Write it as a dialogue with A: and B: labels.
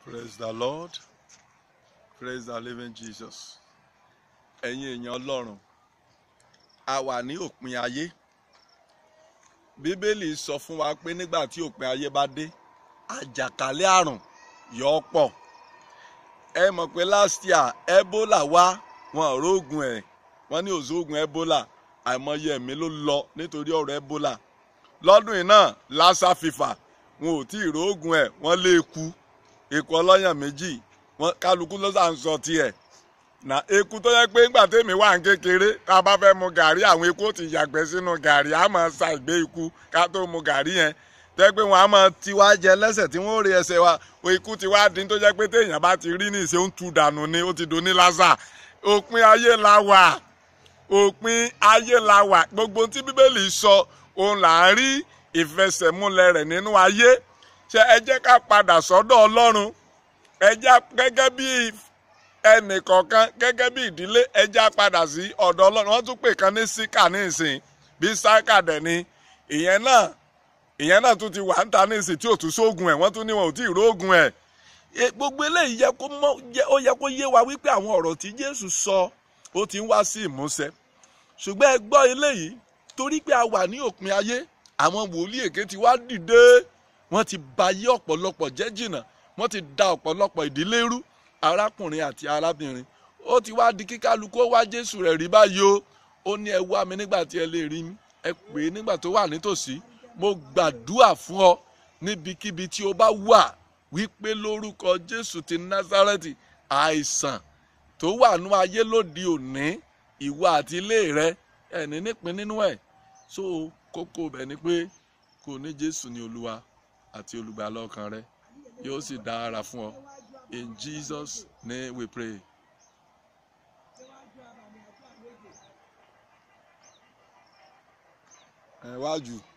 A: Praise the Lord. Praise the living Jesus. Ẹ̀yin èèyàn Ọlọ́run, a wà ní òpin ayé. Bíbélì sọ fún wa pé nígbà tí òpin ayé bá dé, àjàkálẹ̀ àrùn yóò pọ̀. Ẹ mọ̀ pé last year Ebola wá wọn ò rógun ẹ̀. Wọ́n ní òṣogun Ebola. Àìmọye ẹ̀mí ló lọ nítorí ọ̀rọ̀ Ebola. Lọ́dún yìí náà, Lassa fever wọn ò tí ì rógun ẹ̀ wọ́n lé eku eku ọlọ́yàn méjì wọn kálukú ló sàn sọ tiẹ̀ na eku tó yẹ pé ńgbà tèmi wà ń kékeré tá a bá fẹ́ mu gàrí àwọn eku ó ti yàgbẹ́ sínú gàrí á máa sa ìgbé eku ká tó mu gàrí yẹn tẹ́ pé wọ́n á máa ti wá jẹ lẹ́sẹ̀ tí wọ́n ó rí ẹsẹ̀ wa o eku ti wá dín tó jẹ́ pé téèyàn bá ti rí ní ìṣe ń tu dànù ni ó ti dùn ní lásà òpin ayé la wà òpin ayé la wà gbogbo tí bíbélì sọ òun là ń rí ìfẹsẹ̀múlẹ̀ rẹ̀ nínú ayé ṣe ẹ jẹ́ ká padà sọ́dọ̀ ọlọ́run ẹ jẹ́ gẹ́gẹ́ bí ẹnìkọ̀ọ̀kan gẹ́gẹ́ bí ìdílé ẹ jẹ́ padà sí ọ̀dọ̀ ọlọ́run wọ́n tún pè kan ní síkà ní ìsìn bí sáìkà dẹ̀ ni ìyẹn náà ìyẹn náà tún ti wà ń ta ní ìsìn tí ò tún sóògùn ẹ̀ wọ́n tún ní wọn ò tí ì róògùn ẹ̀ gbogbo eléyìí yẹ kó mọ ó yẹ kó yé wa wípé àwọn ọ̀rọ̀ tí Jésù sọ ó ti ń wá sí ìmúṣẹ ṣùgbọ́n ẹ gbọ́ eléyìí torí pé a wà ní òpin ayé àwọn wòlíì èké ti wá dìde wọ́n ti bayé ọ̀pọ̀lọpọ̀ jẹ́ jìnnà wọ́n ti da ọ̀pọ̀lọpọ̀ ìdílé rú arákùnrin àti arábìnrin ó ti wá di kíkálukú ó wá Jésù rẹ̀ rí báyìí o ó ní ẹ wá mi nígbà tí ẹ lè rí mi ẹ pè é nígbà tó wà nítòsí mo gbàdúrà fún ọ níbikíbi tí o bá wà wípé lórúkọ Jésù ti Násárẹ́tì àìsàn tó wà nú ayé lóde òní ìwọ àti ilé rẹ ẹni nípìn nínú ẹ so kókó bẹ̀ ni pé kò ní Jésù ní Olúwa àti olùgbàlà ọkàn rẹ yóò sì dára fún ọ in Jesus name we pray. ẹ wájú.